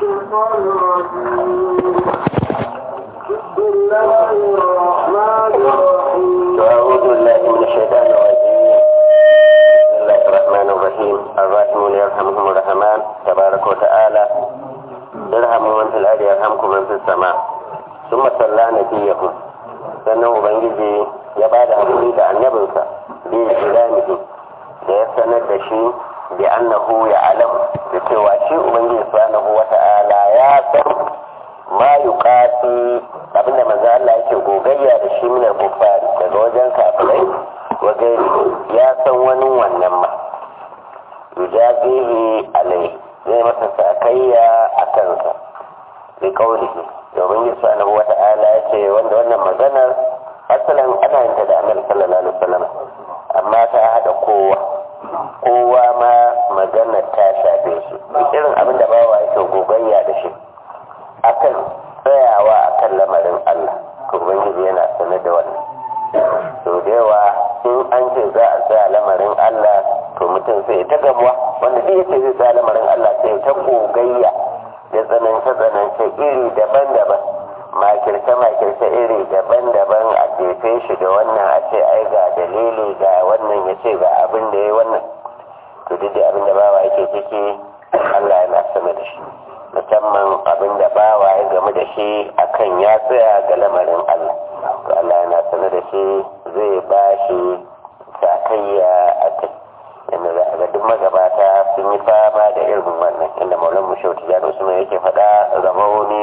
الشيطان الرجيم بسم الله الرحمن الرحيم أعوذ بالله من الشيطان الرجيم بسم الله الرحمن الرحيم الراحمون يرحمهم الرحمن تبارك وتعالى يرحم من في الأرض يرحمكم من في السماء ثم صلى نبيكم sannan ubangiji ya ba da haƙuri da annabinsa bi ilamihi da ya sanar da shi bi annahu ya alam da cewa shi ubangiji subhanahu wata'ala ya san ma yuqati abinda manzo Allah yake gogayya da shi minar kuffari daga wajen kafirai wa gairi ya san wani wannan ma yujabihi alai zai masa sakayya a kansa bi kaulihi domin yi subhanahu wata'ala ya ce wanda wannan maganar asalin ana yin ta da annabi sallallahu alaihi wasallam amma ta hada kowa kowa ma maganar ta shafe shi irin abin da bawa yake gogayya da shi akan tsayawa akan lamarin Allah to ubangiji yana sanar da wannan to da yawa in an ce za a tsaya lamarin Allah to mutum sai ta gamuwa wanda duk yace zai tsaya lamarin Allah sai ta gogayya da tsanance tsanance iri daban-daban makirce makirce iri daban-daban a jefe shi da wannan a ce ai ga dalili ga wannan ya ce ga abin da ya wannan to duk da abin da bawa yake ciki Allah yana sama da shi musamman abin da bawa ya game da shi akan ya tsaya ga lamarin Allah to Allah yana sanar da shi zai ba shi sakayya a kai yadda za a ga duk magabata sun yi fama da irin wannan inda maulan mushauti ya da usman yake faɗa zamauni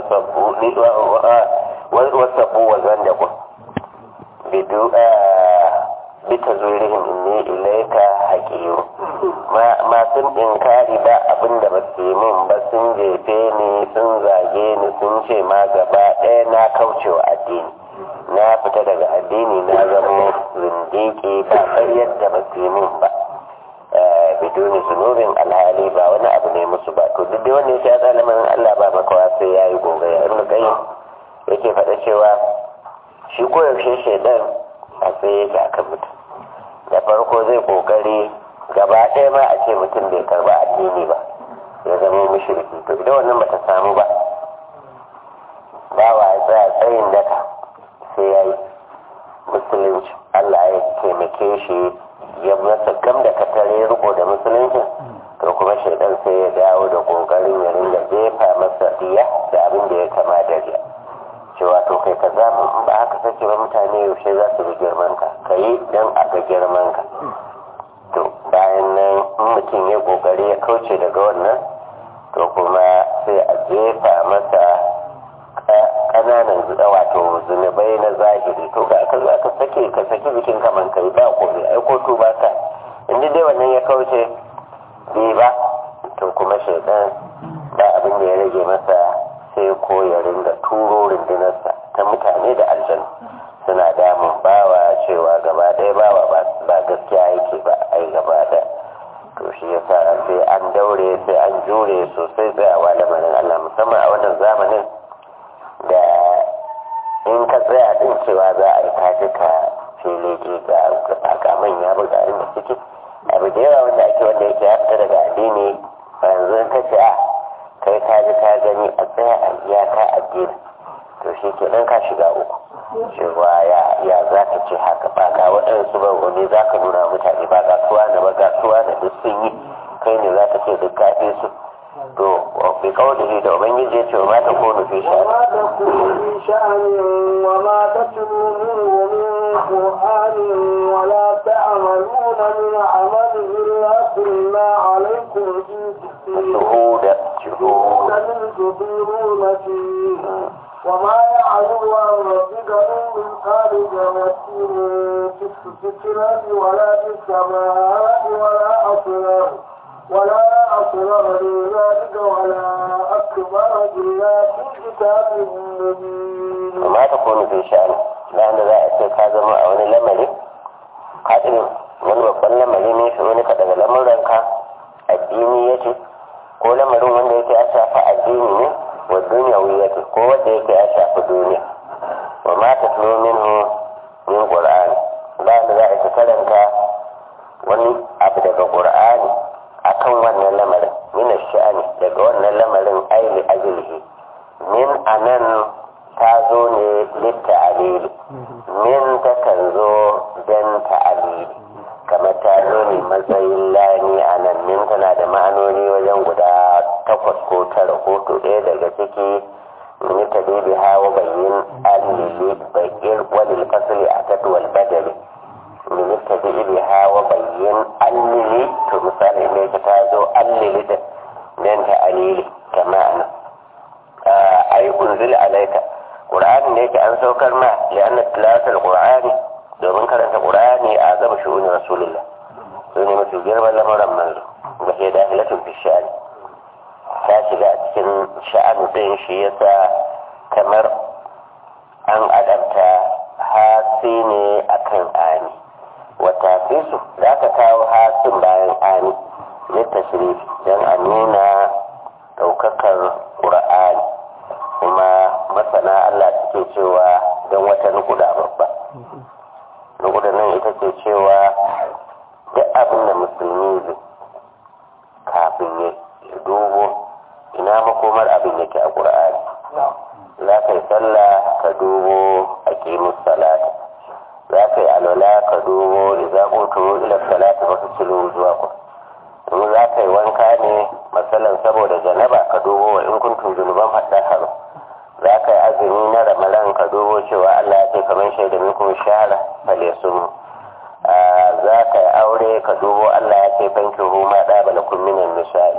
wasabu wa zandabu bidu bita zurihim inni ilaika haƙiyo masu inkari ba abinda ba su yi min ba sun jefe ni sun zage ni sun ce ma gaba ɗaya na kaucewa addini na fita daga addini na zama zindiki ba ƙaryar da ba su yi min ba biduni zunubin alhali ba wani abu ne musu ba to duk dai wanda ya sha zalimin Allah ba makawa sai ya yi gogaya ibn qayyim yake faɗa cewa shi koyaushe shaidan a tsaye yake akan mutum da farko zai kokari gaba ɗaya ma a ce mutum bai karba addini ba ya zama mushriki to idan wannan bata samu ba bawa ya tsaya tsayin daka sai ya yi musulunci Allah ya taimake shi ya masa gam da katare riko da musulunci to kuma shaidan sai ya dawo da kokarin ya ringa jefa masa riya da abin da ya kama da riya cewa to kai ka za mu ba haka sake ba mutane yaushe za su bi girman ka ka yi don a ga girman ka to bayan nan in mutum ya kokari ya kauce daga wannan to kuma sai a jefa masa kananan zuɗa wato zunubai na zahiri to ga aka zo aka sake ka saki bikin kaman kai ba ko bai aiko to ba ka inda dai wannan ya kauce bai ba to kuma shaidan ba abin da ya rage masa sai ko ya ringa turo rundunarsa ta mutane da aljanu suna damun bawa cewa gaba ɗaya bawa ba gaskiya yake ba ai gaba ɗaya to shi yasa sai an daure sai an jure sosai tsayawa lamarin Allah musamman a wannan zamanin da in ka tsaya din cewa za a yi kaji ka filege ga ga manya buga inda suke abu da yawa wanda ake wanda yake ya fita daga addini yanzu ka ce a kai ka ji ka gani a tsaya a iyaka addini to shi ke nan ka shiga uku cewa ya ya za ka ce haka ba ga waɗansu ba wani za ka nuna mutane ba ga suwa na ba ga suwa na duk sun yi kai ne za ka ce duk kafe su to bi kawai da ubangiji ya ce wa mata ko nufi shi وما تكون في شأن وما تتلوه من قرآن ولا تعملون من عمل إلا كنا عليكم shuhuda shuhuda من تطيرون فيه وما يعلم عن ربك من خارج مسير في السكرة ولا في السماء ولا أصغر ولا أصغر من ذلك ولا أكبر إلا في كتاب مبين amma ta kone fi sha'ani bayan da za a ce ka zama a wani lamari ka irin wani babban lamari ne shi wani ka daga lamuranka addini yake ko lamarin wanda yake ya shafi addini ne wa duniya yake ko wanda yake ya shafi duniya wa ma ta tuno minhu min qur'ani bayan da za a ce karanta wani abu daga qur'ani akan wannan lamarin min sha'ani daga wannan lamarin nan aili ajilihi min anan ta zo ne litta alili min takan zo don ta'alili kamar ta zo ne matsayin lani a nan min tana da ma'anoni wajen guda takwas ko tara ko to ɗaya daga ciki min ta bibi hawa bayyin allili bayyir walil fasli a tatwal badali min ta bibi hawa bayyin allili to misali ne ta zo allili da min ta alili kama nan ai unzil alaika qur'ani ne yake an saukar ma li'anna tilawatul qur'ani domin karanta qur'ani a zama shu'uni rasulullah su ne mafi girman lamarin manzo da ke dahilatun fi sha'ani ta shiga a cikin sha'an ɗin shi yasa kamar an adabta hasi ne akan ani wata fisu za ka kawo hasin bayan ani litta shirif don a nuna ɗaukakar ƙur'ani kuma masana Allah suke cewa don wata nukuda babba nukuda nan ita ce cewa duk abin da musulmi zai kafin ya dubo ina makomar abin yake a ƙur'ani za ka yi sallah ka dubo a ƙimus salata za ka yi alwala ka dubo da za ku turo ila salata ba su cilo zuwa ku in za ka yi wanka ne matsalan saboda janaba ka dubo wa in kuntum zunuban haɗa haru za ka yi azumi na ramadan ka dubo cewa Allah ya ce kamar shaida minkum shahara fale sun za ka yi aure ka dubo Allah ya ce fanki huma da bala minan misali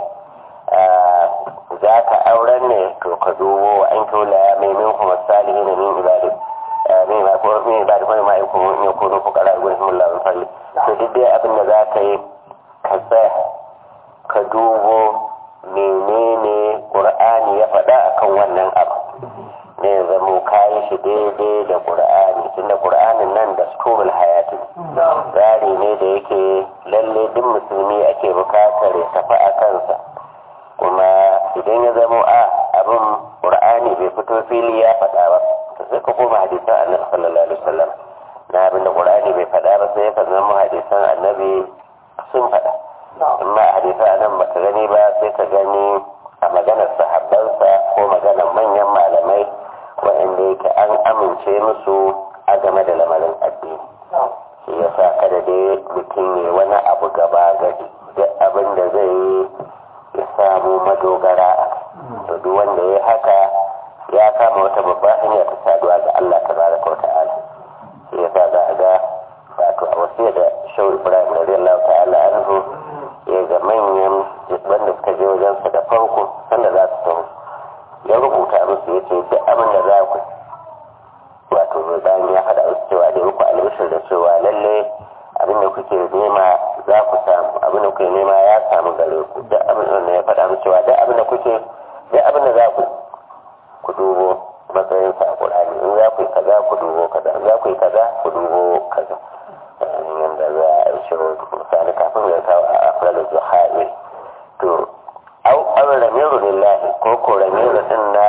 za ka auren ne to ka dubo wa an kula mai minkum salihin min ibadin mai ma ko mai ibadin kuma ma yakun yakunu fuqara gurin Allah min fadli to duk dai abin da za ka yi ka tsaya ka dubo menene qur'ani ya faɗa akan wannan abu ne ya zamo kayi shi daidai da ƙur'ani tunda ƙur'anin nan da skurul hayati tsari ne da yake lalle duk musulmi ake bukatar ya tafi a kansa kuma idan ya zamo a abin ƙur'ani bai fito fili ya faɗa ba to sai ka koma hadisan annabi sallallahu alaihi wasallam na abin da ƙur'ani bai faɗa ba sai ka zama hadisan annabi sun faɗa amma hadisan annabi baka gani ba sai ka gani a maganar sahabbansa ko maganar manyan malamai waɗanda yake an amince musu a game da lamarin addini shi ya sa kada dai mutum ya wani abu gaba gadi duk abin da zai yi ya samu madogara a to duk wanda ya haka ya kama wata babbar hanya ta saduwa ga Allah tabaraka wa ta'ala shi ya sa za a ga wato a wasu da shau ibrahim radiyallahu ta'ala anhu ya ga manyan wanda suka je wajensa da farko sanda za su taho ya rubuta musu ya ce duk abin da za ku wato bayan ya faɗa musu cewa da muku albishir da cewa lalle abin da kuke nema za ku samu abin da kuke nema ya samu gare ku duk abin da ya faɗa musu cewa duk abin da kuke duk abin da za ku ku dubo matsayin sa a Qur'ani in za ku yi kaza ku dubo kaza in za ku yi kaza ku dubo kaza yanda za a yi shi misali kafin ya kawo a afralu zuhair to au an ramiru lillahi ko ko ramiru din na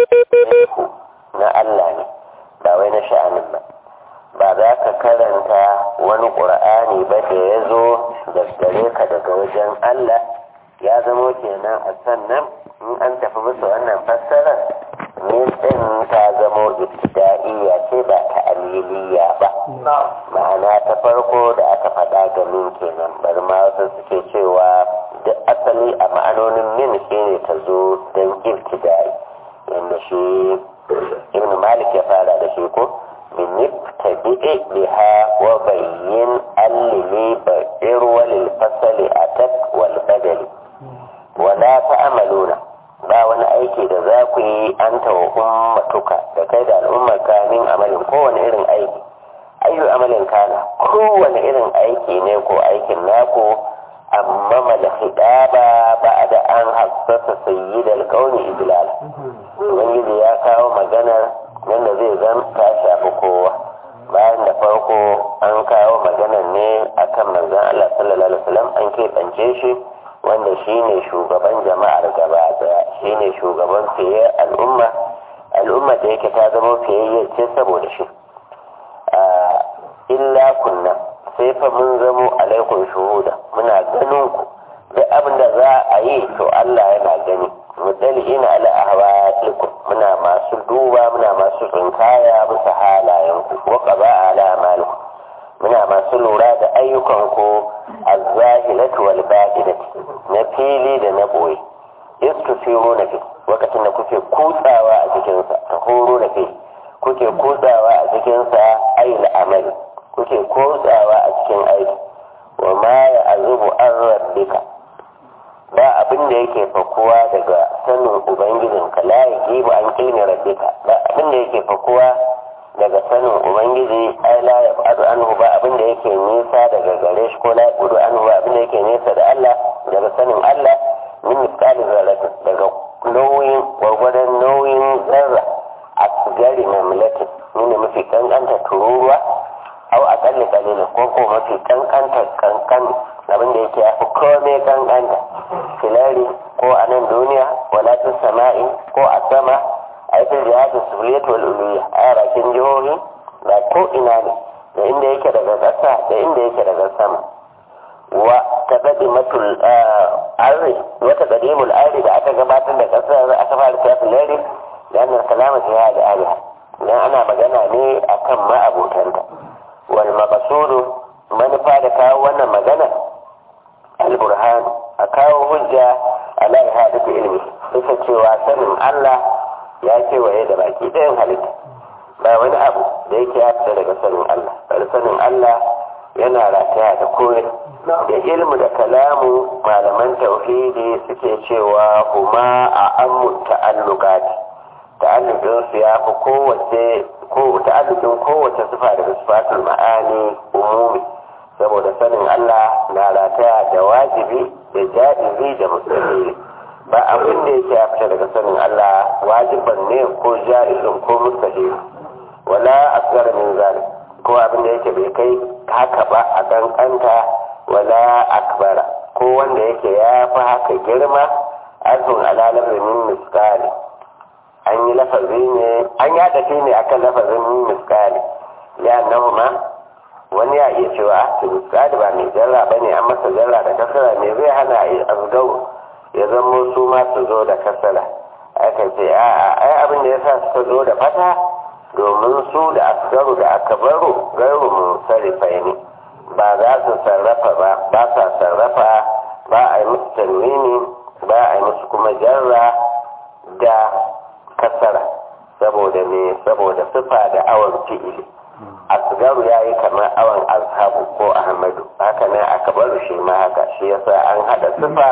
na Allah ne ba wai na sha'anin ba ba za ka karanta wani ƙur'ani ba da ya zo daggare ka daga wajen Allah ya zamo kenan a sannan in an tafi musu wannan fassarar ne din ta zamo ibtida'iyya ce ba ta aliliya ba ma'ana ta farko da aka faɗa ga min kenan bari ma wasu suke cewa duk asali a ma'anonin min shi ne ta zo don ibtida'i yadda shi ibn malik ya fara da shi ko min ibtadi'i biha wa bayyin allili ba'ir walil fasali atak wal badali wala ta'maluna ba wani aiki da za ku yi an tawa ummatuka da kai da al'ummar kamin amalin kowane irin aiki ayyu amalin kana kowane irin aiki ne ko aikin naku amma malhidaba ba da an hassasa sayyidal kauni idlal ubangiji ya kawo maganar yadda zai zan ta shafi kowa bayan da farko an kawo maganar ne akan manzon Allah sallallahu alaihi wasallam an keɓance shi wanda shine shugaban jama'ar gaba daya shine shugaban fiye al'umma al'umma da yake ta zama fiyayye ce saboda shi illa kunna sai fa mun zamo alaikun shuhuda muna ganin ku da abin da za a yi to Allah yana gani mudalli'ina ala ahwalikum muna masu duba muna masu tsinkaya bisa halayenku wa qaba ala amalikum muna masu lura da ayyukanku az-zahiratu wal batinati na fili da na boye istufiru na fi lokacin da kuke kutsawa a cikinsa ta horo na fi kuke kutsawa a cikinsa ayyul amali kuke kutsawa a cikin aiki wa ma ya azubu an rabbika ba abin da yake fakuwa daga sanin ubangijinka la ya gibu an kilmi rabbika ba abin da yake fakuwa daga sanin ubangiji ai la ya ba'adu anhu ba abin da yake nisa daga gare shi ko la ya budu anhu ba abin da yake nisa da Allah daga sanin Allah min misali zarratin daga nauyin gwargwadon nauyin zarra a gari mamlakin ne mafi kankanta tururuwa au a tsalle kalilin ko ko mafi kankanta kankan abin da yake yafi kome kankanta filari ko a nan duniya wala tun sama'i ko a sama a yi jihadin suliyat wal uluya a bakin jihohi ba ko ina ne da inda yake daga ƙasa da inda yake daga sama wa taqaddimatul arri wa taqaddimul arri da aka gabatar da ƙasar aka fara tafi lari da annal kalama fiha da aliha dan ana magana ne akan ma'abotanta wal maqsudu manufa da kawo wannan magana al-burhan a kawo hujja ala ihadatu ilmi bisa cewa sanin Allah ya kewaye da baki ɗayan halitta ba wani abu da yake ya fita daga sanin Allah bari sanin Allah yana rataya da koyi da ilmu da kalamu malaman tauhidi suke cewa huma a ammu ta'alluqati ta'alluqin su ya fi kowace ko ta'alluqin kowace sifa daga sifatul ma'ani umumi saboda sanin Allah na rataya da wajibi da ja'izi da musulmi ba abin da yake ya fita daga sanin Allah wajiban ne ko ja'izin ko mustahil wala asghar min zalik ko abin da yake bai kai haka ba a kankanta wala akbara ko wanda yake ya fi haka girma azun alalar min miskali an yi lafazi ne an yada shi ne akan lafazin min miskali ya nahu ma wani ya iya cewa su miskali ba mai jarra ba ne an masa jarra da kasara me zai hana a yi azgau ya zamo su ma su zo da kasara aka ce a'a ai abin da ya sa suka zo da fata domin su da asgaru da aka baro garu mun sarrafa ne ba za su sarrafa ba ba sa sarrafa ba a yi musu tanwini ba a yi musu kuma jarra da kasara saboda ne saboda sifa da awon fi'ili asgaru ya yi kamar awon azhabu ko ahmadu haka ne aka baro shi ma haka shi yasa an hada sifa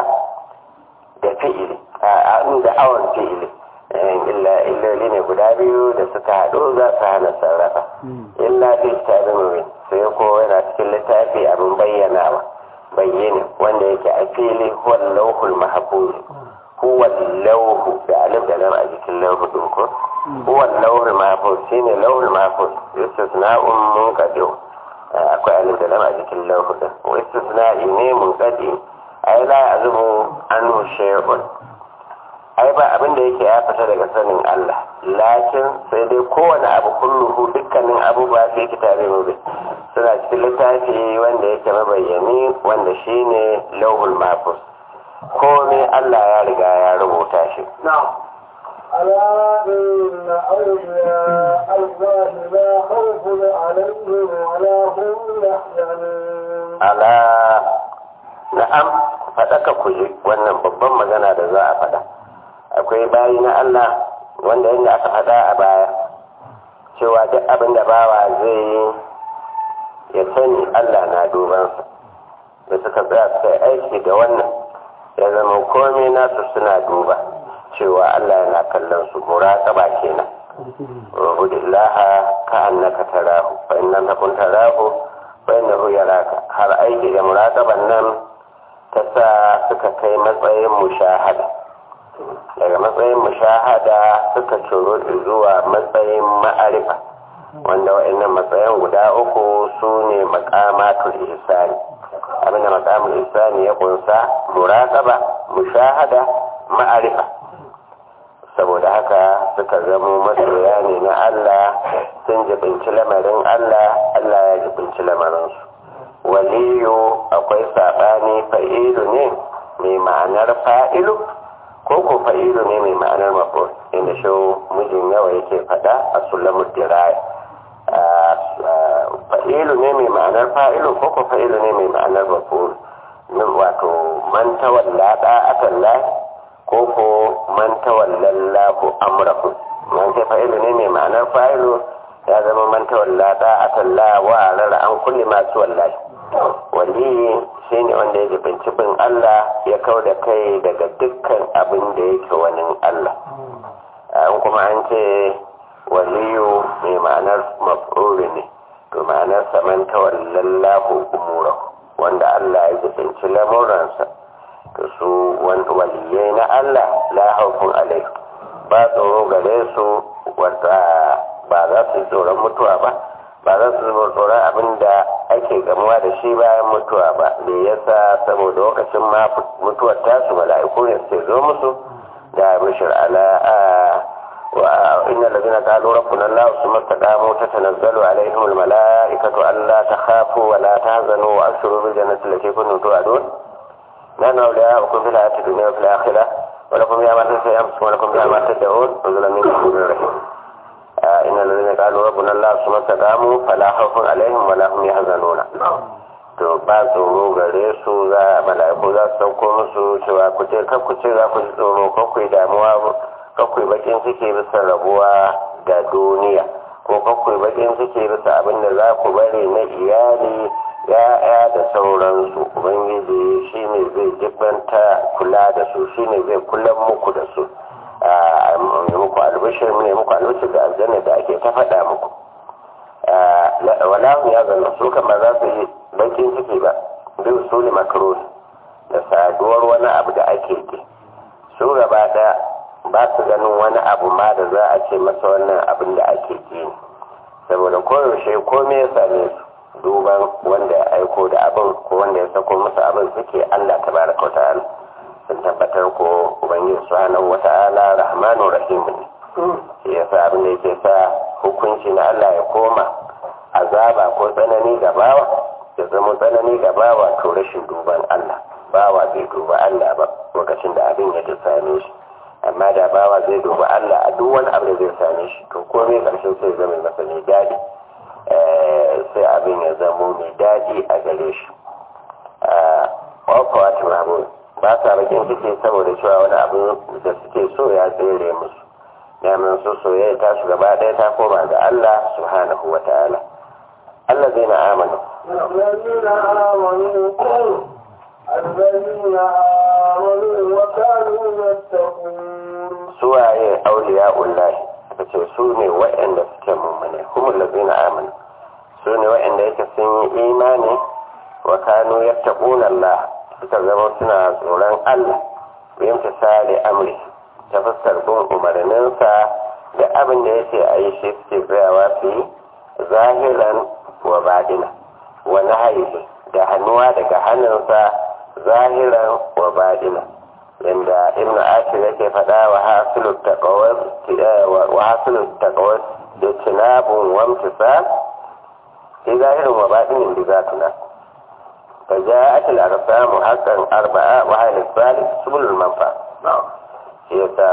da fi'ili a da awon fi'ili illa illoli ne guda biyu da suka haɗu za su hana sarrafa illa fi kitabin sai ko yana cikin littafi abin bayyanawa bayyane wanda yake a fili huwa lauhul mahfuz huwa lauhu da alif da lam a jikin lauhu din ko huwa lauhul mahfuz shine lauhul mahfuz istisna'un munqadi akwai alif da lam a jikin lauhu din wa istisna'i ne munqadi ai la azubu anhu shay'un ai ba abin da yake ya fita daga sanin Allah lakin sai dai kowane abu kulluhu dukkanin abubuwa sai kitabe mubin suna cikin littafi wanda yake mabayyani wanda shine lauhul mahfuz komai Allah ya riga ya rubuta shi ألا إن أولياء الله لا خوف عليهم ولا هم يحزنون ala na'am faɗaka ku ji wannan babban magana da za a faɗa akwai bayi na Allah wanda yadda aka faɗa a baya cewa duk abin da bawa zai yi ya sani Allah na dubansa da suka tsaya suka yi aiki da wannan ya zama komai nasu suna duba cewa Allah yana kallon su muraqaba kenan ubudillaha ka annaka tarahu fa in lam takun tarahu fa innahu yaraka har aiki da muraqaban nan ta sa suka kai matsayin mushahada daga matsayin mushahada suka ciro zuwa matsayin ma'arifa wanda wa'annan matsayin guda uku su ne makamatul ihsani abinda makamul ihsani ya kunsa muraqaba mushahada ma'arifa saboda haka suka zamo masoya ne na Allah sun jibinci lamarin Allah Allah ya jibinci lamarinsu waliyu akwai saɓani fa'ilu ne mai ma'anar fa'ilu ko ko ko fa'ilu ne mai ma'anar maf'ul inda shi mijin yawa yake fada a sulamu diraya fa'ilu ne mai ma'anar fa'ilu ko ko fa'ilu ne mai ma'anar maf'ul wato man tawalla da'atan la ko ko man tawalla lahu amrahu man ce fa'ilu ne mai ma'anar fa'ilu ya zama man tawalla da'atan la wa rara an kulli masu wallahi waliyi shi ne wanda ya jibinci bin Allah ya kau da kai daga dukkan abin da yake wani Allah an kuma an ce waliyu mai ma'anar maf'uli ne to ma'anar saman tawallallahu umura wanda Allah ya jibinci lamuransa to su wani waliyai na Allah la haufun alai ba tsoro gare su wanda ba za su yi tsoron mutuwa ba ba za su zuba tsoron abin da ake gamuwa da shi bayan mutuwa ba da yasa saboda lokacin ma mutuwar tasu mala'iku ne sai zo musu da bishir ala wa inna allazina qalu rabbuna allah thumma istaqamu tatanazzalu alaihim almala'ikatu alla takhafu wa la tahzanu wa abshiru bil jannati allati kuntum tu'adun nahnu awliya'ukum fil hayati dunya wa fil akhirah wa lakum fiha ma tasha'un wa lakum fiha ma tad'un nuzulan min ghafurir rahim إن الذين قالوا ربنا الله ثم استقاموا فلا خوف عليهم ولا هم يحزنون to ba tsoro gare su za mala'iku za su sauko musu cewa ku ce kan ku ce za ku ji tsoro kan ku yi damuwa kan ku yi bakin ciki bisa rabuwa da duniya ko kan ku yi bakin ciki bisa abin da za ku bari na iyali ya'ya da sauransu ubangiji shine zai jibanta kula da su shine zai kulan muku da su muku albishir ne muku albishir da aljanna da ake ta faɗa muku wala ya zanna su kan ba za su yi bakin ciki ba bin su ne makaroni da saduwar wani abu da ake ke su gaba ɗaya ba su ganin wani abu ma da za a ce masa wannan abin da ake ke ne saboda koyaushe komai ya same su duban wanda ya aiko da abin ko wanda ya sako musu abin suke allah ta baraka ta'ala sun tabbatar ko ubangiji subhanahu wata'ala rahmanu rahim ne shi yasa abin da yake sa hukunci na Allah ya koma azaba ko tsanani ga bawa ya zama tsanani ga bawa to rashin duban Allah bawa bai duba Allah ba lokacin da abin ya ta same shi amma da bawa zai duba Allah a duk wani abu da zai same shi to komai karshen sai zama masa mai daɗi sai abin ya zamo mai daɗi a gare shi wafawa tunabu ba sa bakin ciki saboda cewa wani abu da suke so ya tsere musu daman su soyayya ta su gaba ɗaya ta koma ga Allah subhanahu wa ta'ala Allah zai na amanu الذين آمنوا الذين آمنوا وكانوا يتقون suwaye auliya ullahi aka ce su ne waɗanda suke mummune kuma lazina amanu su ne waɗanda yake sun yi imani wa kanu yattaquna Allah suka zama suna tsoron Allah yin fisali amri ta fuskar bin umarninsa da abin da yake a yi shi suke tsayawa su yi zahiran wa badina wa nahayi da hannuwa daga hannunsa zahiran wa badina yanda ibn ashir yake faɗa wa hasilu taqawwas wa hasilu taqawwas da tinabun wa imtisal fi zahirin wa badinin bi zatuna فجاءت الأقسام حقا أربعة وهي الثالث سبل المنفعة yasa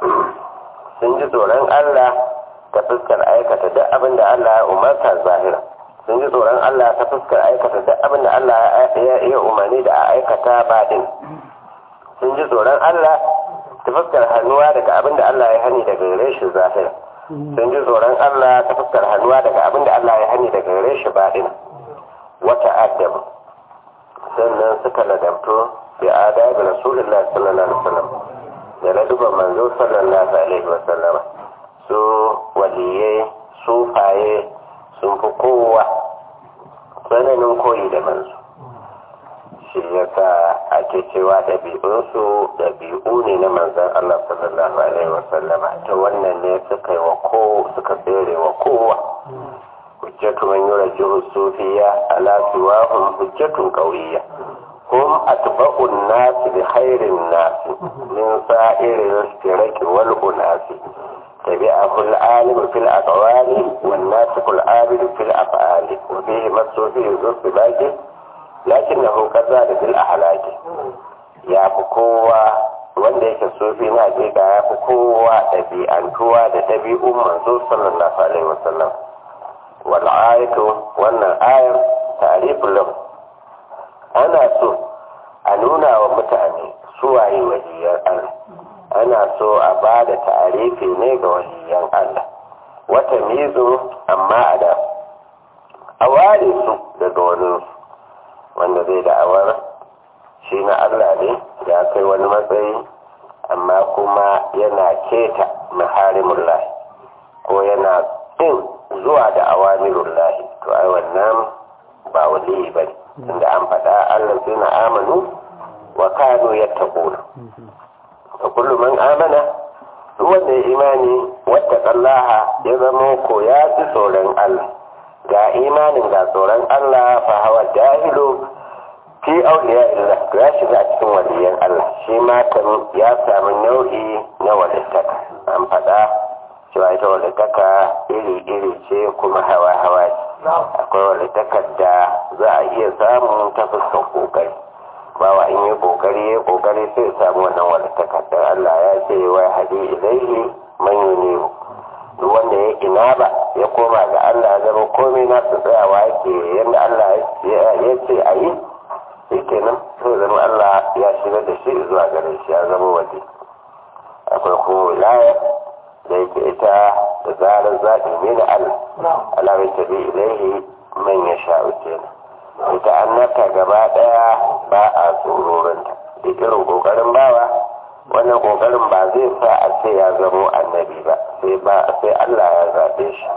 sun ji tsoron Allah ta fuskar aikata duk abin da Allah ya umarta zahira sun ji tsoron Allah ta fuskar aikata duk abin da Allah ya iya umarni da a aikata baɗin sun ji tsoron Allah ta fuskar hannuwa daga abin da Allah ya hani daga gare shi zahira sun ji tsoron Allah ta fuskar hannuwa daga abin da Allah ya hani daga gare shi baɗin wata adabu sannan suka ladabto bi adabi rasulullah sallallahu alaihi wasallam da laduban manzo sallallahu alaihi wasallam su waliyai sufaye sun fi kowa tsananin koyi da manzo shi yasa ake cewa ɗabi'unsu ɗabi'u ne na manzan Allah sallallahu alaihi wasallam ta wannan ne suka yi wa ko suka tsere wa kowa hujjatu man yurajjihu sufiya ala siwahum hujjatun qawiyya hum atba'u an-nas bi khairin nas min sa'iri al-ishtiraki wal unasi tabi'ahu al-alim fil aqwali wan nasiq al-abid fil af'ali wa fihi masufi yuzfi baqi lakinnahu qadara fil ahlaki ya fi kowa wanda yake sufi na hakika ya fi kowa ɗabi'antuwa da ɗabi'un manzo sallallahu alaihi wasallam wal ayatu wannan ayar ta'riful lahu ana so a nuna wa mutane suwaye waliyan Allah ana so a ba da ta'arifi ne ga waliyan Allah wata mizo amma a da a ware su daga wani wanda zai da'awar shi na Allah ne ya kai wani matsayi amma kuma yana keta maharimullahi ko yana ɗin zuwa da awamirullahi to ai wannan ba waliyi ba ne inda an faɗa Allah suna amanu wa kanu yattaquna fa kullu man amana duk wanda ya imani wattaqallaha ya zama ko ya ji tsoron Allah ga imanin ga tsoron Allah fa hawa jahilu fi auliya illah to ya shiga cikin waliyan Allah shi ma kan ya samu nau'i na walittaka an faɗa cewa ita walittaka iri-iri ce kuma hawa-hawa ce akwai walittakar da za a iya samun ta fuskar kokari bawa in yi kokari ya kokari sai samu wannan walittakar don Allah ya ce wa hadi ilaihi man yunibu duk wanda ya ina ba ya koma ga Allah ya zama komai na su tsayawa yake yadda Allah ya ce a yi shi kenan sai zama Allah ya shigar da shi zuwa gare shi ya zama waje akwai kuma wilaya da yake ita da zarar zaɓi ne na Allah Allah bai tabi ilaihi man ya sha'u kenan ita annabta gaba ɗaya ba a tsororinta duk irin ƙoƙarin bawa wannan ƙoƙarin ba zai sa a ce ya zamo annabi ba sai ba sai Allah ya zaɓe shi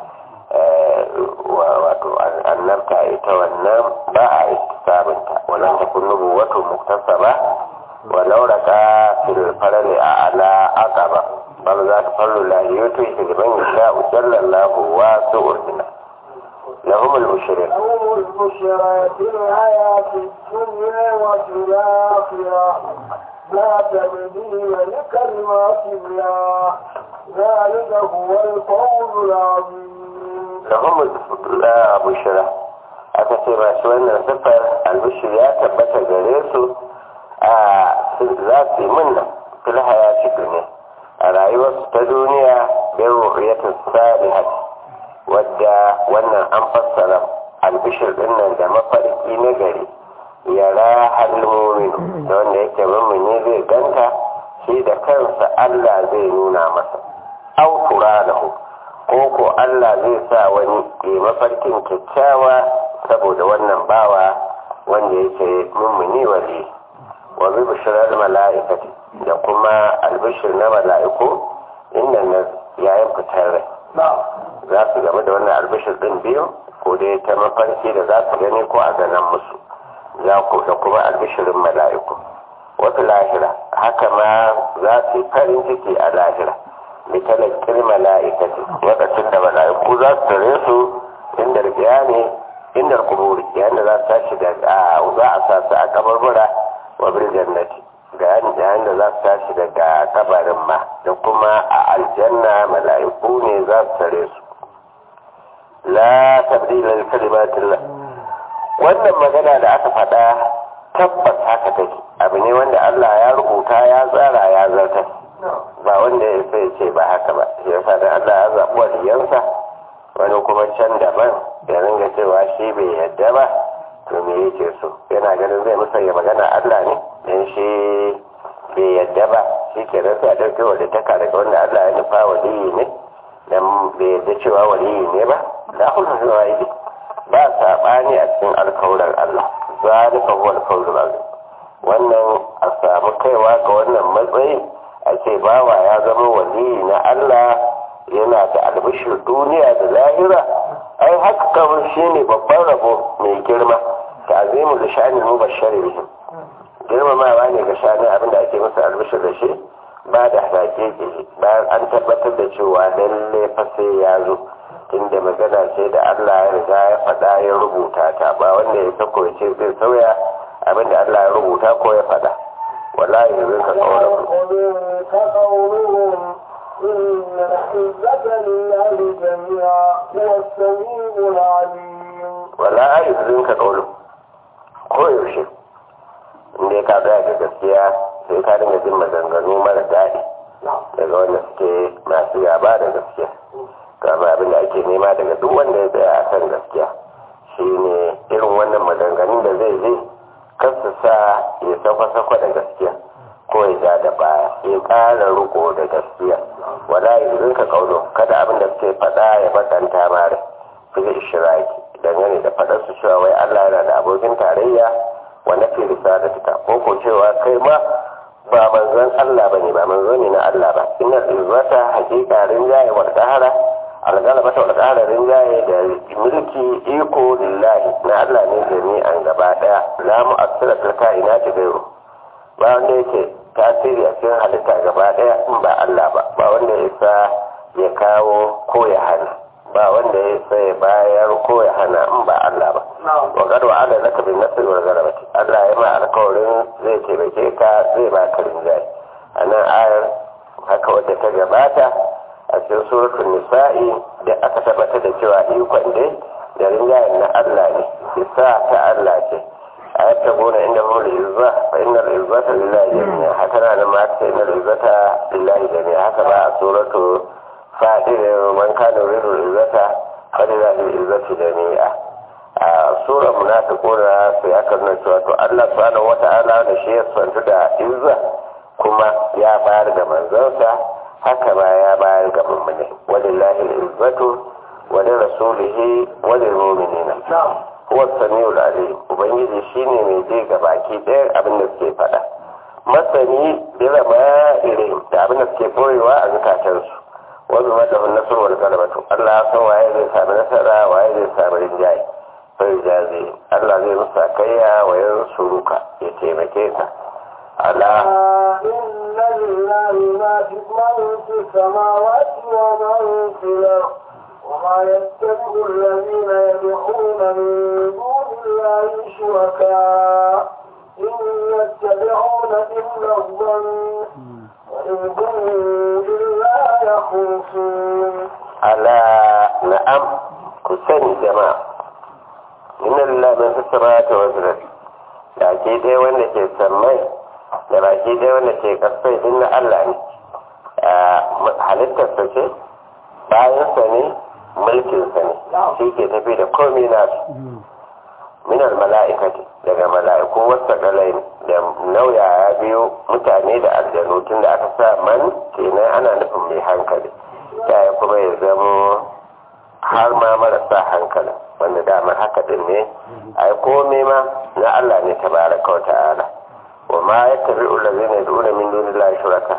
wato annabta ita wannan ba a istisabinta wannan ta kunnubu wato muktasaba walau raka fil farali a ala aqaba bal za ta fallu la yutu liman yasha sallallahu wa su'urna lahum al-bushra لهم البشرى في الحياة الدنيا وفي الآخرة لا تبديل لكلمات الله ذلك هو الفوز العظيم lahum al-bushra aka ce masu wannan siffar albishir ya tabbata gare su a za su yi munna fil hayati duniya a rayuwarsu ta duniya bin ruhiyatin salihat wadda wannan an fassara albishir din nan da mafarki na gari yara halmomin da wanda yake mummuni zai ganta shi da kansa Allah zai nuna masa au turanahu ko ko Allah zai sa wani ke mafarkin kyakkyawa saboda wannan bawa wanda yake mummuni wali wa bi bishirar mala'ikati da kuma albishir na mala'iku inda na yayin fitar rai za su game da wannan albishir din biyu ko dai ta mafarki da za su gani ko a ganan musu za ku da kuma albishirin mala'iku wata lahira haka ma za su yi farin ciki a lahira mitalakkin mala'ikati lokacin da mala'iku za su tare su inda riya ne inda kuburi yayin da za su tashi da za a sa su a kabarbura wa bil jannati ga yayin da za su tashi daga kabarin ma da kuma a aljanna mala'iku ne za su tare su la tabdila li kalimatillah wannan magana da aka faɗa tabbas haka take abu ne wanda Allah ya rubuta ya tsara ya zartar ba wanda ya sai ce ba haka ba shi yasa da Allah ya zaɓi waliyansa wani kuma can daban ya ringa cewa shi bai yadda ba to me yake so yana ganin zai musanya magana Allah ne dan shi bai yadda ba shi ke sai a ɗauke wa taka daga wanda Allah ya nufa waliyi ne dan bai yadda cewa waliyi ne ba da hulun zuwa yi ba saɓani a cikin alkawuran Allah zalika huwa alkawurul azim wannan a samu kaiwa ga wannan matsayi a ce bawa ya zama waliyi na Allah yana da albishir duniya da lahira ai haka kamar shi ne babban rabo mai girma ta azimu da shanin mu bashari bihim girmamawa ne ga shanin abinda ake masa albishir da shi ba da hake ke bayan an tabbatar da cewa lalle fa sai ya zo inda magana ce da Allah ya riga ya faɗa ya rubuta ta ba wanda ya sako ya ce zai sauya abinda Allah ya rubuta ko ya faɗa wallahi zai ka كقولهم إن العزة لله جميعا هو السميع العليم wala ayyukan ka kaulu ko yaushe inda ka tsaya ga gaskiya sai ka dinga jin maganganu mara daɗi daga wanda suke masu gaba da gaskiya kama abin da ake nema daga duk wanda ya tsaya a kan gaskiya shine irin wannan maganganun da zai je kar su sa ya sakwa-sakwa da gaskiya ko ya ja da baya ya ƙara riko da gaskiya wala ya rinka kauno kada abin da suke faɗa ya bakanta mara fil ishiraki dangane da faɗar su cewa wai Allah yana da abokin tarayya wa nafi risalatika ko ko cewa kai ma ba manzon Allah bane ba manzo ne na Allah ba inna izzata haqiqa rinjaye wa qahara algalaba ta qahara rinjaye da mulki iko lillahi na Allah ne jami'an gaba daya la mu'assira fil kainati gairu ba wanda yake tasiri a cikin halitta gaba daya in ba Allah ba ba wanda ya isa ya kawo ko ya hana ba wanda ya isa ya bayar ko ya hana in ba Allah ba wa gado ala zaka bin nasir wal galabati Allah ya ma alkawarin zai taimake ka zai ba ka rinjaye a nan ayar haka wadda ta gabata a cikin suratul nisa'i da aka tabbatar da cewa ikon dai da rinjayen na Allah ne isa ta Allah ce أيبتغون عندهم العزة فإن العزة لله جميعا هكذا لما إن العزة لله جميعا هكذا سورة فاتر من كان يريد العزة فلله العزة جميعا سورة منافقون في أكل نشوة الله سبحانه وتعالى نشيء سنتدى عزة كما يا بارد منزلسة هكذا يا بارد ممنه ولله العزة ولرسوله وللمؤمنين huwa samiul alim ubangiji shine mai je ga baki ɗaya abin da suke faɗa masani bila ma irin da abin da suke boyewa a zukatansu wani mata hun nasar wani galabatu Allah ya san waye zai sami nasara waye zai sami rinjaye sai jaze Allah zai musa kayya wa yan suruka ya taimake ka ala inna lillahi ma fi samawati wa ma fi al-ardh وما يتبع الذين يدعون من دون الله شركاء إن يتبعون إلا الظن وإن هم إلا يخرصون ألا نعم كسن جماعة إن الله من في السماوات والأرض baki ɗaya wanda ke sammai da baki ɗaya wanda ke ƙasai din na Allah ne halittarsa ce bayansa ne mulkinsa ne shi ke tafi da komai nasu minar mala'ikati daga mala'iku wasu galai da nauya ya biyo mutane da aljanu tun da aka sa man kenan ana nufin mai hankali ya kuma ya zamo har ma marasa hankali wanda dama haka din ne ai komai ma na Allah ne tabaraka wa ta'ala wa ma yattabi'u allazina yad'una min dunillahi shuraka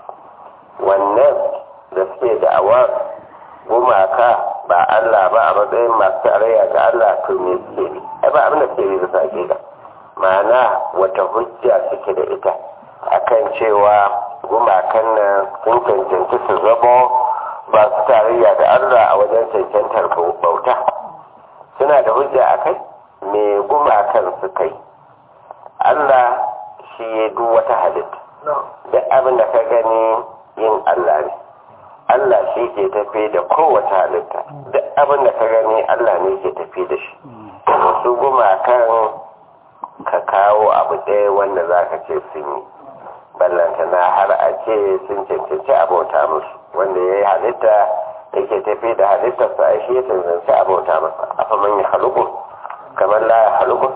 wannan da suke da'awar gumaka ba Allah ba a matsayin masu tarayya ga Allah to me suke bi ai ba abin da suke bi bisa da ma'ana wata hujja suke da ita akan cewa gumakan nan sun cancanci su zama ba su tarayya da Allah a wajen cancantar bauta suna da hujja a kai me gumakan su kai Allah shi ya duk wata halitta duk abin da ka gani yin Allah ne Allah shi ke tafi da kowace halitta duk abin da ka gani Allah ne ke tafi da shi su gumakan ka kawo abu ɗaya wanda za ka ce sun yi ballanta na har a ce sun cancanci abota musu wanda ya yi halitta yake tafi da halittarsa a shi ya cancanci abota masa afa man ya haluku kamar la ya haluku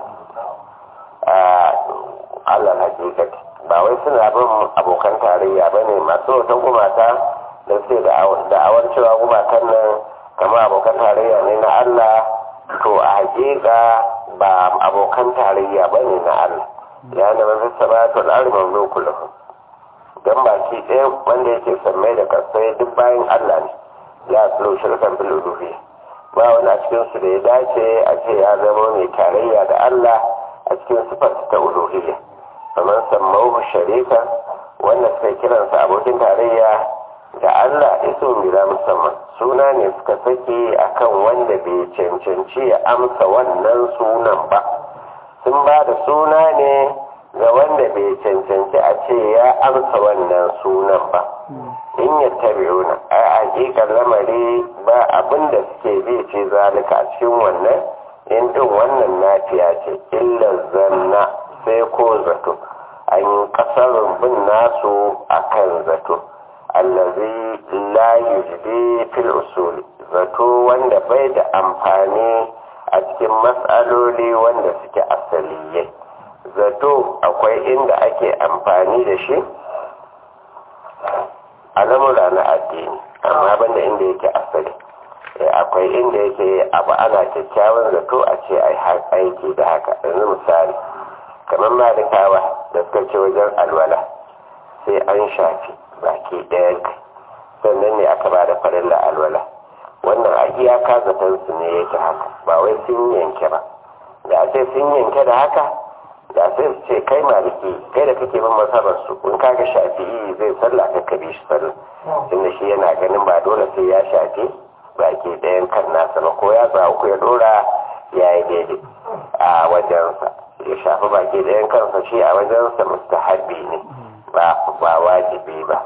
a Allah hakikati ba wai suna bin abokan tarayya ba ne masu wata gumata da suke da'awar cewa gumakan nan kama abokan tarayya ne na Allah to a hakika ba abokan tarayya ba ne na Allah ya da mafi sabatu al'ari mamluku lahu don baki ɗaya wanda yake sammai da kasai duk bayan Allah ne ya tsoro shirkan bil uluhiyya ba wani a cikin su da ya dace a ce ya zama mai tarayya da Allah a cikin sifar ta uluhiyya kamar sammau sharika wanda suka kiransa abokin tarayya da Allah iso mira musamman suna ne suka sake akan wanda bai cancanci ya amsa wannan sunan ba sun ba da suna ne ga wanda bai cancanci a ce ya amsa wannan sunan ba in ya tabi'una a hakikar lamari ba abin da suke bi ce zalika a cikin wannan in din wannan nafiya ce illa zanna sai ko zato an yi kasar bin nasu akan zato allazi la yujdi fil usul zato wanda bai da amfani a cikin matsaloli wanda suke asaliyai zato akwai inda ake amfani da shi a lamura na addini amma banda inda yake asali akwai inda yake abu ana kyakkyawan zato a ce ai aiki da haka yanzu misali kamar malikawa da suka ce wajen alwala sai an shafi baki ɗayan kai sannan ne aka ba da farilla alwala wannan a iyaka zaton su ne yake haka ba wai sun yanke ba da sai sun yanke da haka da sai su ce kai maliki kai da kake bin masabar su in kaga shafi'i zai sallah ka kabi shi sallah tunda shi yana ganin ba dole sai ya shafi baki ɗayan kan nasa ba ko ya sa uku ya dora ya yi daidai a wajensa ya shafi baki ɗayan kansa shi a wajensa mustahabbi ne ba ba wajibi ba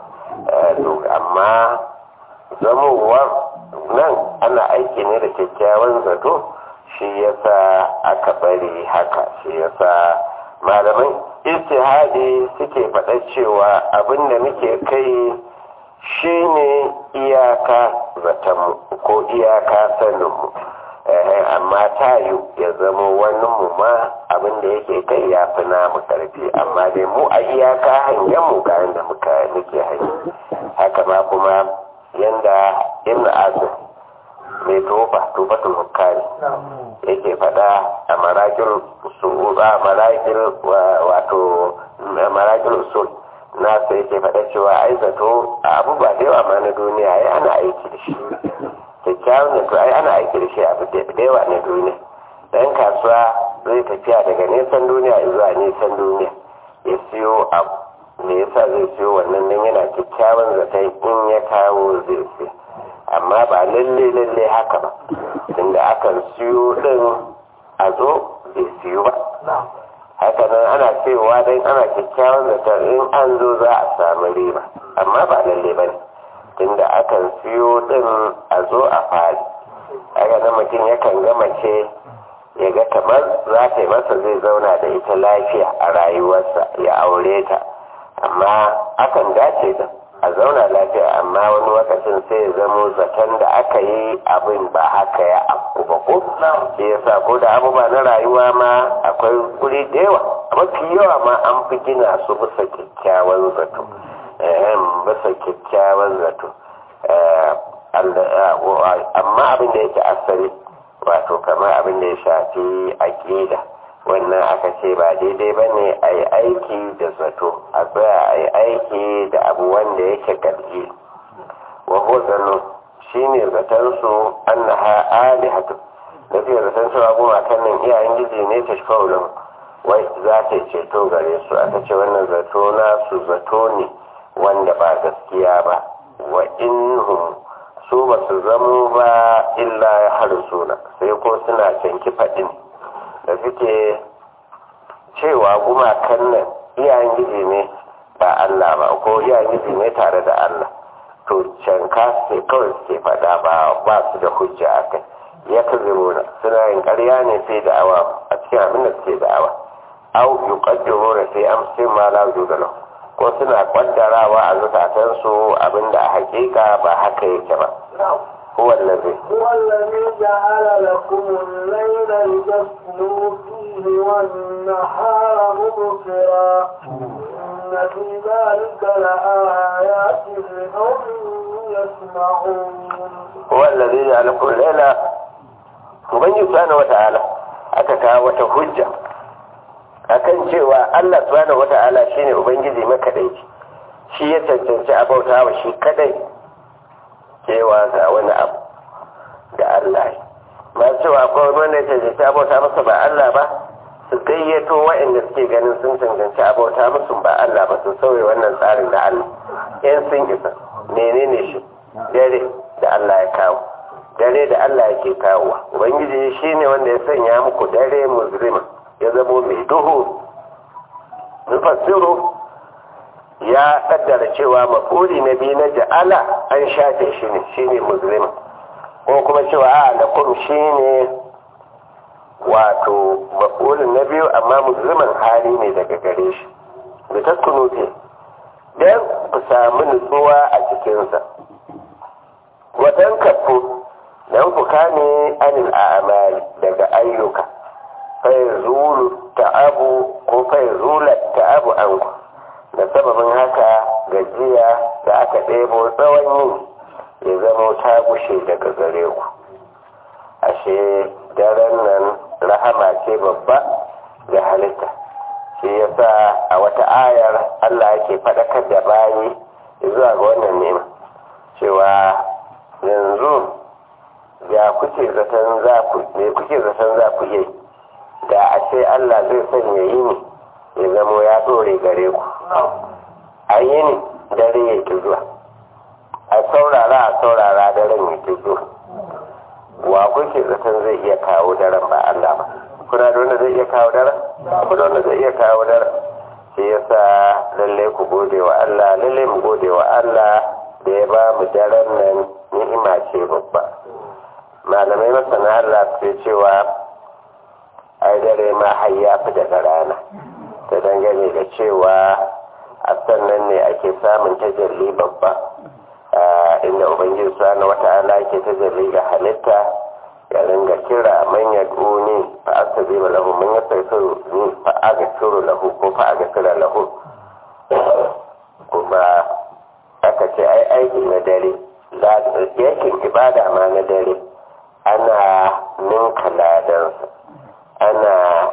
amma zamowar nan ana aiki ne da kyakkyawan zato shi yasa aka bari haka shi yasa malaman istihadi suke faɗa cewa abin da muke kai shine iyaka zatonmu ko iyaka saninmu amma ta yi ya zama wani mu ma abin da yake kai ya fi namu karfi amma dai mu a iyaka hangen mu ga yadda muka muke hanyar haka ma kuma yanda ibn asir mai tofa tofatul hukari yake fada a marakil su'uba marakil wato marakil usul nasa yake fada cewa ai zato a abubuwa da yawa ma na duniya ya ana aiki da shi kyakkyawan zato ai ana aiki da shi abu da yawa na duniya dan kasuwa zai tafiya daga nesan duniya zuwa nesan duniya ya siyo abu me yasa zai siyo wannan nan yana kyakkyawan zaton in ya kawo zai siya amma ba lalle lalle haka ba tunda akan siyo din a zo bai siyo ba haka nan ana cewa dan ana kyakkyawan zaton in an zo za a samu riba amma ba lalle ba ne tunda akan siyo din a zo a fari haka nan mutum yakan ga mace ya ga kamar za ta yi masa zai zauna da ita lafiya a rayuwarsa ya aure ta amma akan dace da a zauna lafiya amma wani lokacin sai ya zamo zaton da aka yi abin ba haka ya abu ba ko shi yasa ko da abubuwa na rayuwa ma akwai guri da yawa mafi yawa ma an fi gina su bisa kyakkyawan zato bisa kyakkyawan zato amma abin da yake asali wato kamar abin da ya shafi aƙida wannan aka ce ba daidai ba ne a yi aiki da zato a tsaya a yi aiki da abu wanda yake ƙarfi wa zano shi ne zatonsu an na ha alihatu da fiye zaton su abu kan nan iyayen gizi ne ta shi wai za ta ceto gare su aka ce wannan zato na su zato ne wanda ba gaskiya ba wa inhum su ba su zamo ba illa ya harsuna sai ko suna canki faɗin da suke cewa gumakan nan iyayen gizi ne ba Allah ba ko iyayen gizi ne tare da Allah to canka sai kawai suke faɗa ba ba su da hujja a kai ya kaziruna suna yin ƙarya ne sai da awa a cikin abin da suke da awa au yuqaddiruna sai amsi ma la yudala ko suna kwaddarawa a zukatansu abinda a hakika ba haka yake ba هو الذي هو الذي جعل لكم الليل لتسكنوا فيه والنهار مبصرا إن في ذلك لآيات لقوم يسمعون هو الذي جعل لكم الليل وبني سبحانه وتعالى أتكا وتهجة akan cewa Allah subhanahu wata'ala shine ubangiji makadaici shi ya cancanci abauta wa shi kadai cewa ga wani abu da Allah ba cewa akwai wani wanda ya cancanci abauta masa ba Allah ba su gayyato waɗanda suke ganin sun cancanci abauta musu ba Allah ba su sauye wannan tsarin da Allah yan sun isa menene shi dare da Allah ya kawo dare da Allah yake kawowa ubangiji shine wanda ya sanya muku dare muzrima ya zamo mai duhu nufassiru ya kaddara cewa mafuri na biyu na ja'ala an shafe shi ne shi ne musulmi ko kuma cewa a lakum shi ne wato mafurin na biyu amma musulman hali ne daga gare shi da taskunu ce don ku samu nutsuwa a cikinsa wadan kafu don ku kame anil a'amali daga ayyuka fai zulu ta'abu ko fai zula ta'abu an ku da sababin haka gajiya da aka ɗebo tsawon yin ya zama ta gushe daga gare ku ashe daren nan rahama ce babba ga halitta shi yasa a wata ayar Allah yake faɗakar da bayi zuwa ga wannan nema cewa yanzu ya kuke zaton za ku me kuke zaton za ku yi da a ce Allah zai sanya yini ya zamo ya ɗore gare ku a yini dare ya ki zuwa a saurara a saurara daren ya ki zuwa wa kuke zaton zai iya kawo daren ba Allah ba kuna da wanda zai iya kawo daren kuna wanda zai iya kawo daren shi yasa lalle ku gode wa Allah lalle mu gode wa Allah da ya ba mu daren nan ni'ima ce babba malamai masana Allah su cewa ai dare ma har ya fi daga rana ta dangane da cewa a sannan ne ake samun tajalli babba inda ubangiji subhanahu wata'ala yake tajalli ga halitta ya ringa kira man ya duni fa astajiba lahu man yastaghfiru ni fa aghfiru lahu ko fa aghfira lahu kuma aka ce ai aiki na dare yakin ibada ma na dare ana ninka ladansa ana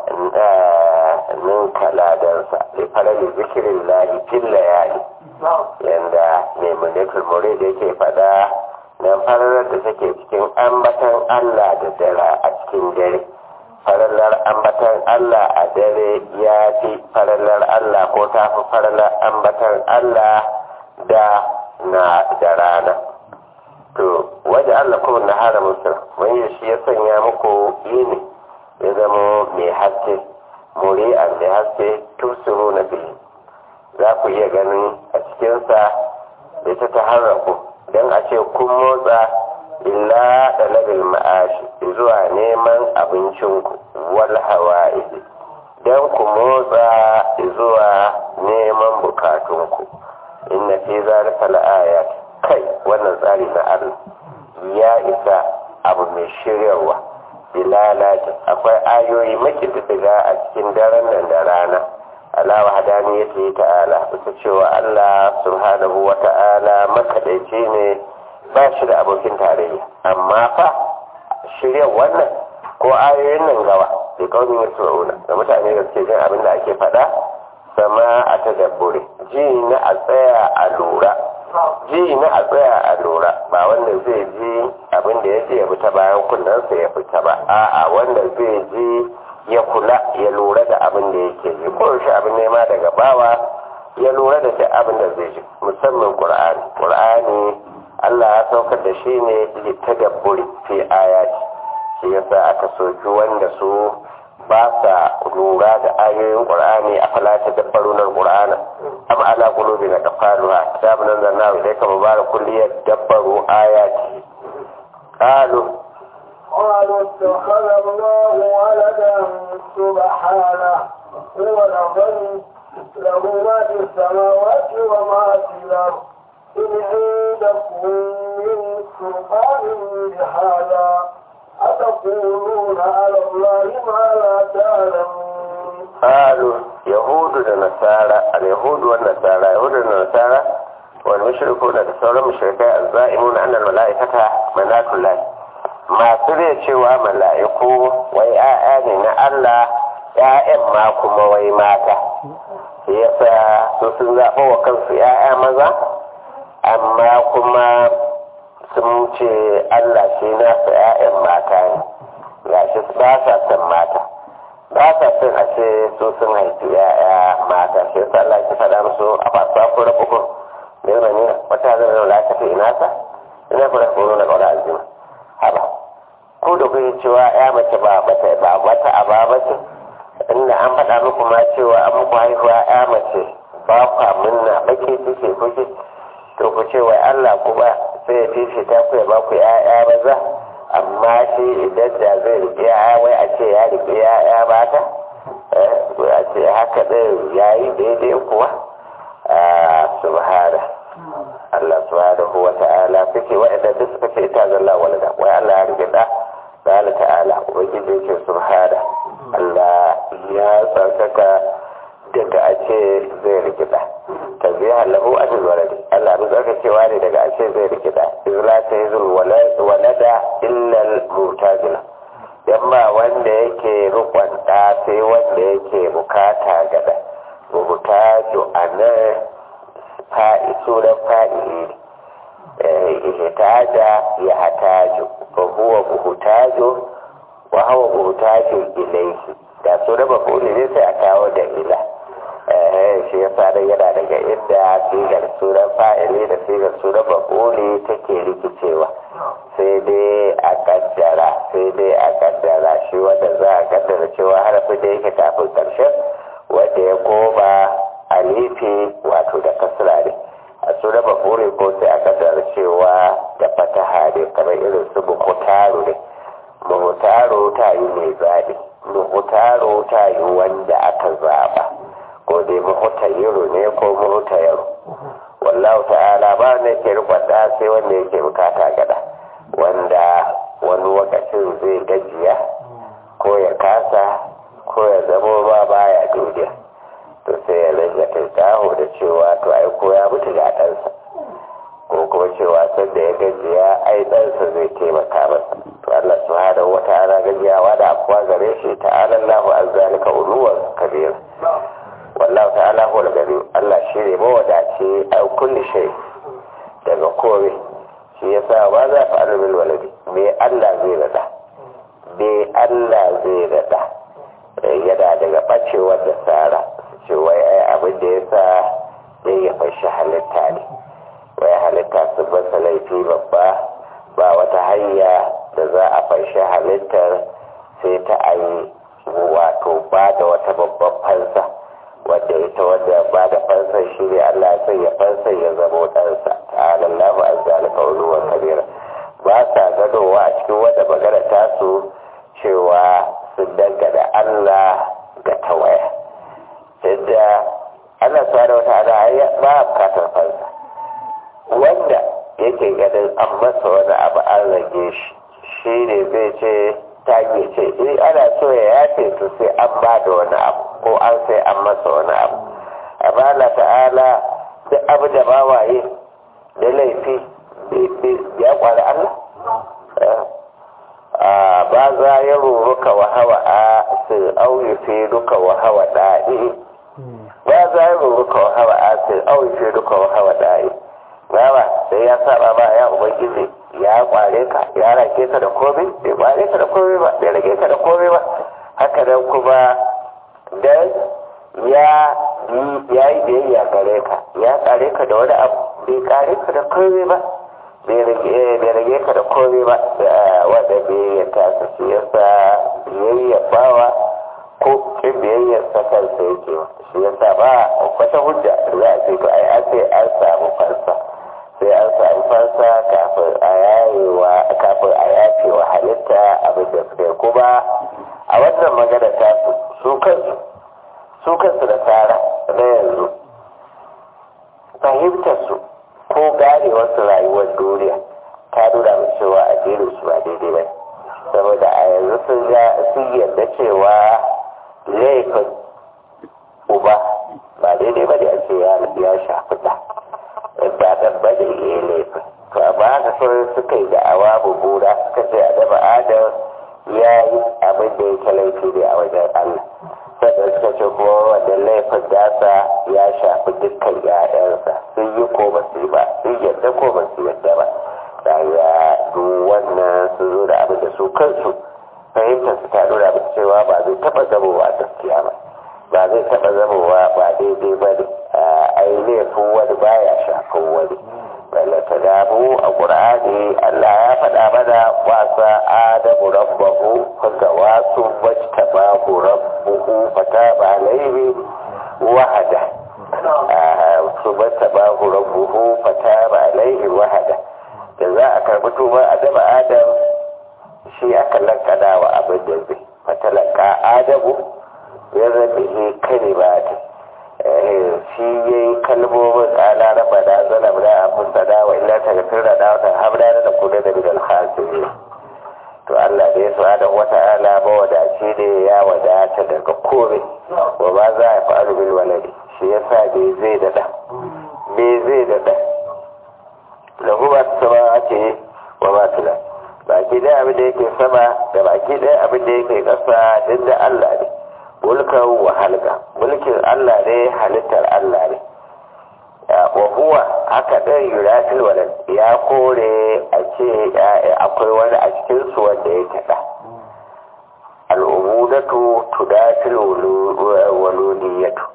ninka ladansa da farali zikirin lahi fil layali yanda mai munatul murid yake fada na fararar da take cikin ambatan Allah da dare a cikin dare farallar ambatan Allah a dare ya fi farallar Allah ko ta fi farallar ambatan Allah da na da rana to waje Allah kuma na hara musu wani shi ya sanya muku yini ya zama mai haske muri'an mai haske tusuru na biyu za ku iya ganin a cikinsa ita ta harraku don a ce kun motsa illa da labil ma'ashi zuwa neman abincinku wal hawa'izi don ku motsa zuwa neman bukatunku inna fi zalika la'ayat kai wannan tsari na Allah ya isa abu mai shiryarwa bilalati akwai ayoyi makididdiga a cikin daren nan da rana ala wahdaniyati ta'ala bisa cewa Allah subhanahu wa ta'ala makadaici ne ba shi da abokin tarayya amma fa shirya wannan ko ayoyin nan gawa da kaumin yasma'una ga mutane da suke jin abin da ake faɗa sama a tadabbure ji na a tsaya a lura ji na a tsaya a lura ba wanda zai ji abin da ya ji ya fita bayan kunnensa ya fita ba a'a wanda zai ji ya kula ya lura da abin da yake ji ko shi abin nema daga bawa ya lura da duk abin da zai ji musamman qur'ani qur'ani Allah ya saukar da shi ne litadabburi fi ayati shi yasa aka soki wanda su ba sa lura da ayoyin qur'ani a fala tadabbaruna qur'ana am ala qulubina qafaluha kitabun anzalnahu ilayka mubarakun liyadabbaru ayati qalu قالوا اتخذ الله ولدا سبحانه هو الغني له ما في السماوات وما في الارض ان عندكم من سلطان بهذا أتقولون على الله ما لا تعلمون قالوا يهود ونصارى اليهود والنصارى يهود والنصارى والمشركون تصور المشركين الزائمون أن الملائكة ملاك الله masu zai cewa mala'iku wai ‘ya'ya ne na Allah ‘ya'yan ma kuma wai mata yasa su sun zaɓa wa kansu ‘ya'ya maza amma kuma sun ce Allah shi nasu ‘ya'yan mata ne gashi ba sa son mata ba sa son a ce su sun haifi ‘ya'ya mata shi yasa Allah ya faɗa musu a fasuwa ko rabukun ne ne wata zai zama lafiya ina sa ina fara koro na ƙaura aljima haba ko da kuke cewa ya mace ba bata ba wata aba bace inda an faɗa muku ma cewa an muku haihuwa ya mace ba kwa munna bake kike kuke to ku ce wai Allah kuma sai ya fifi ta ku ya ba ku ya'ya maza amma shi idan da zai riƙe ya'ya wai a ce ya riƙe ya'ya mata a ce haka ɗin ya yi daidai kuwa a subhana Allah subhanahu wa ta'ala suke wa'anda duk suka ce ita zalla walada wai Allah ya rike da qala ta'ala ubangiji yake subhana Allah ya tsarkaka daga a ce zai rike da tabiha lahu ajil waladi Allah bin tsarkakewa ne daga a ce zai rike da izla ta yizul walada illa al-mutajila yamma wanda yake rukun ɗa sai wanda yake bukata gada bukatu a nan fa'i sunan fa'ili ne ihtaja ya hataju fa huwa buhutaju wa huwa buhutaju ilayhi da sunan mafuli ne sai a kawo da ila shi ya sa yana daga inda sigar sunan fa'ili da sigar sunan mafuli take rikicewa sai dai a kaddara sai dai a kaddara shi wanda za a kaddara cewa harafin da yake kafin karshen wanda ya koma alifi wato da kasra ne a suna mafuri ko sai a kaddara cewa da fataha ne kamar irin su muhutaru ne muhutaru ta yi mai zaɓi muhutaru ta yi wanda aka zaɓa ko dai muhutayiru ne ko muhutayiru wallahu ta'ala ba wanda yake rikwata sai wanda yake bukata gada wanda wani lokacin zai gajiya ko ya kasa ko ya zamo ba baya duniya to sai ya ringa tattaho da cewa to ai ko ya mutu ga ɗansa ko kuma cewa sanda ya gajiya ai ɗansa zai taimaka masa to Allah subhanahu wa ta'ala gajiyawa da afuwa gare shi ta'ala Allahu an zalika uluwan kabir wallahu ta'ala huwa gari Allah shi ne mawadaci a kulli shay daga kore shi yasa ba za fa alul waladi me Allah zai rada me Allah zai rada yana daga bacewar da tsara ce wai ai abin da yasa zai ya fashi halitta ne wai halitta su basa laifi babba ba wata hanya da za a fashi halittar sai ta ayi wato ba da wata babban fansa wadda ita wadda ba da fansar shi ne Allah ya sanya fansar ya zama ɗansa ta'ala Allahu an zalika uluwan kabira ba sa gadowa a cikin wadda magana tasu cewa sun dangana Allah ga tawaya yadda Allah subhanahu wata'ala ya ba a bukatar fansa wanda yake ganin an masa wani abu an rage shi shi ne zai ce ta ce in ana so ya yafe to sai an ba da wani abu ko an sai an masa wani abu amma Allah ta'ala duk abu da ba waye da laifi ya kwari Allah ba za ya ruruka wa hawa a sai auyi fi duka wa hawa da'i ba za ya ruruka wa hawa a sai auyi fi duka wa hawa da'i ba sai ya saba ba ya ubangiji ya kware ka ya rake ka da komai bai kware ka da komai ba bai rage ka da komai ba haka nan kuma dan ya ya yi biyayya gare ka ya kare ka da wani abu bai kare ka da komai ba bai rage ka da komai ba wanda biyayya ta sa shi yasa biyayya bawa ko kin biyayyar sa kansa yake shi yasa ba wata hujja za a ce to ai an sai an samu fansa sai an samu fansa kafin a yayewa kafin a yafe wa halitta abin da suka yi kuma a wannan magana ta su su kansu su kansu da tsara na yanzu fahimtar su ko ganewar su rayuwar duniya ta nuna mu cewa addinin su ba daidai ba saboda a yanzu sun ga sun yarda cewa laifin uba ba daidai ba da a ce ya shafi da ba dan ba da iya laifin to amma haka sauran suka yi da'awa bubura suka ce a daba adam ya yi abin da yake laifi ne a wajen allah sannan suka ce kuma wannan laifin dasa ya shafi dukkan 'ya'yansa sun yi ko ba su yi ba sun yadda ko ba su yadda ba da ya duk wannan sun zo da abin da su kansu fahimtar su ta nuna musu cewa ba zai taɓa zamowa gaskiya ba ba zai taɓa zamowa ba daidai ba ne ai laifin wani baya shafin wani wanda ta damu a ƙur'ani Allah ya faɗa mana wasa adamu rabbahu ga wasu wacce babu rabbuhu fata ba laihi wahada su bata babu rabbuhu fata ba laihi wahada da za a karɓi tuba adama adam shi aka lankana wa abin da zai fatalaka adamu ya rabe kalimatin shi ya yi kalmomin tsala na fada zana da abin sada wa illa ta gafir da dawata hamda da kuda da bidal hasiri to Allah da ya da wata ala mawadaci ne ya wadata daga kome wa ba za a faru bil waladi shi ya sa bai zai daɗa bai zai daɗa lahu ba su sama ake wa ba su da baki ɗaya abin da yake sama da baki ɗaya abin da yake ƙasa duk da Allah ne mulkan wa halka mulkin Allah ne halittar Allah ne wa huwa haka ɗin yuratul walad ya kore a ce akwai wani a cikin su wanda ya taɗa al'umudatu tudatul waludiyatu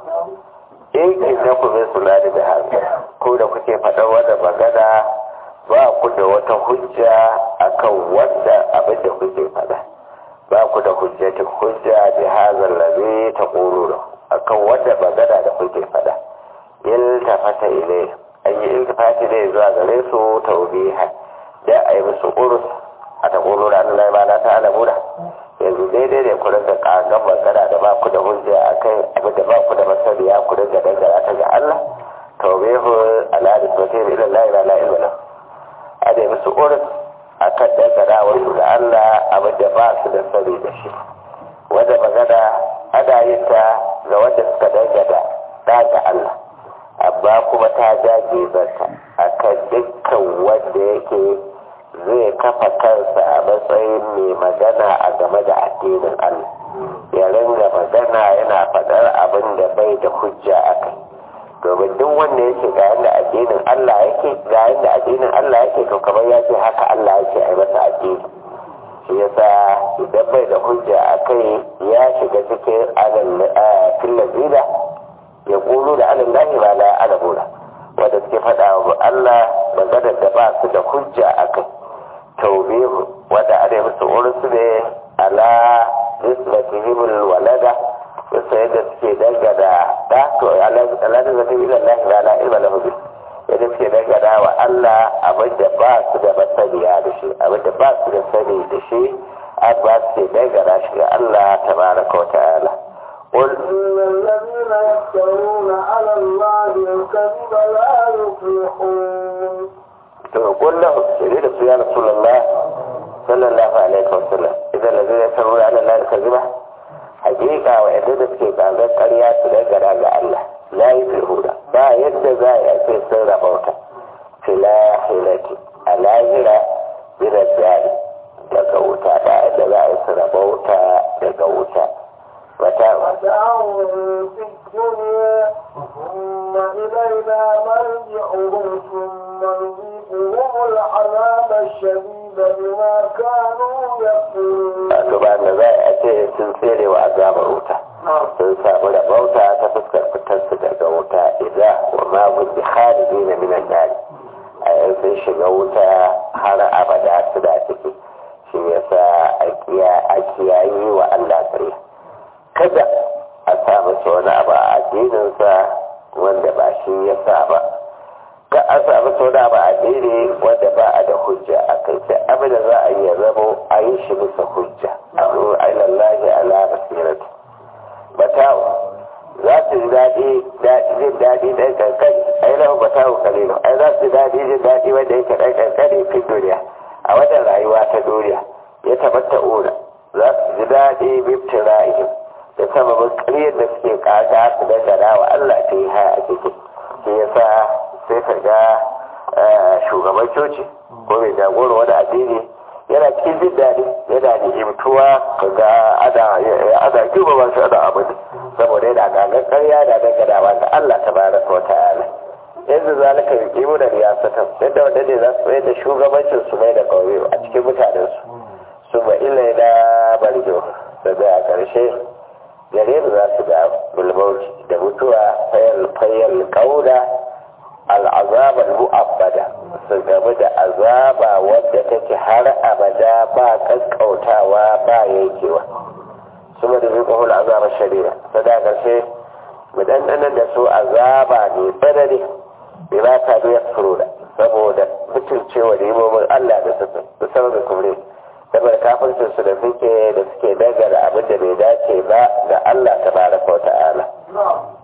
in inda ku min sulani da haka ko da kuke faɗar wanda magana ba ku da wata hujja akan wanda abin da kuke faɗa ba ku da hujjatin hujja bi hazal ladhi taquluna akan wanda magana da kuke fada iltafata ilay an yi iltifati ne zuwa gare su tawbiha da ayi musu urus a taquluna an la ilaha ta'ala muna yanzu daidai ne ku rinka kagan magana da ba ku da hujja akan abin da ba ku da masaniya ku rinka dangara ta ga Allah tawbihu ala nisbati ila la ilaha illa Allah a da musu urus a kan dangana wasu da Allah abin da ba su da sani da shi wanda magana ana yin ta ga wanda suka dangana da ga Allah amma kuma ta jage zanta a kan dukkan wanda yake zai kafa kansa a matsayin mai magana a game da addinin Allah ya ringa magana yana faɗar abin da bai da hujja a kai domin duk wanda yake ga yadda addinin Allah yake ga yadda addinin Allah yake to kamar ya ce haka Allah yake a masa addini shi yasa idan bai da hujja a kai ya shiga cikin filazina ya kulu da alin lahi ba la alabuna wanda suke faɗa wa Allah maganar da ba su da hujja a kai taubihu wanda ana musu ursu ne ala nisbatihim walada wasu yadda suke dangana da to aladun zafi ila Allah ba la ilma lahu bi yadda suke dangana wa Allah abin da ba su da masaniya da shi abin da ba su da sani da shi an ba su ke dangana shi ga Allah tabaraka wa ta'ala قل إن الذين يفترون على الله الكذب لا يفلحون تقول له سيدنا يا رسول الله صلى الله عليه وسلم إذا الذين يفترون على الله الكذبة hakika wa yadda da suke ƙazar ƙarya su dangana ga Allah la yi firhuda ba yadda za a ce sun rabauta filahilati a lahira birar jari daga wuta ba yadda za a yi su rabauta daga wuta wata متاع في الدنيا ثم إلينا مرجعهم ثم نذيقهم العذاب الشديد بما كانوا يكفرون wato ba da za a ce sun tsere wa azabar wuta sun samu rabauta ta fuskar fitarsu daga wuta idan wa ma gudu khariji na minan dari a yan sun shiga wuta har abada su da ciki shi yasa a kiyayi wa Allah tsariya kada a sa masa wani abu a addininsa wanda ba shi ya sa ba ka a sa masa wani abu a addini wanda ba a da hujja a kai sai abin da za a yi ya zamo a yi shi bisa hujja a zo a yi lallahi ala basirati batawo za su ji daɗi jin daɗi ɗan kankani a yi lahu batawo kalilu ai za su ji daɗi jin daɗi wanda yake ɗan kankani fi duniya a wannan rayuwa ta duniya ya tabbata ura za su ji daɗi biftin ra'ihim da sababin ƙaryar da suke ƙaga su dangana wa Allah ta yi haya a ciki shi yasa sai ka ga shugaban coci ko mai jagoro wani addini yana cikin jin daɗi yana da imtuwa ka ga ana girma ba shi ana abin saboda yana gagan ƙarya da danganawa ga Allah ta bara ta wata ala yanzu zalika yi kimu da riyasatan yadda wanda ne za su mai da shugabancin su mai da ƙauye a cikin mutanensu su ba ilai na barjo daga a ƙarshe gare mu za su ga bulmauci da mutuwa fayyar kauna al'azabar mu'abbada su gamu da azaba wadda take har abada ba kankautawa ba yankewa su da zai kahul azabar shari'a ta da ƙarshe mu dandanar da su azaba ne tsanani bai ba ta biyar furoda saboda mutuncewa da yimomin allah da suka musamman kumre saboda kafircin su da suke da suke dagara abin da bai dace ba ga Allah tabaraka wa ta'ala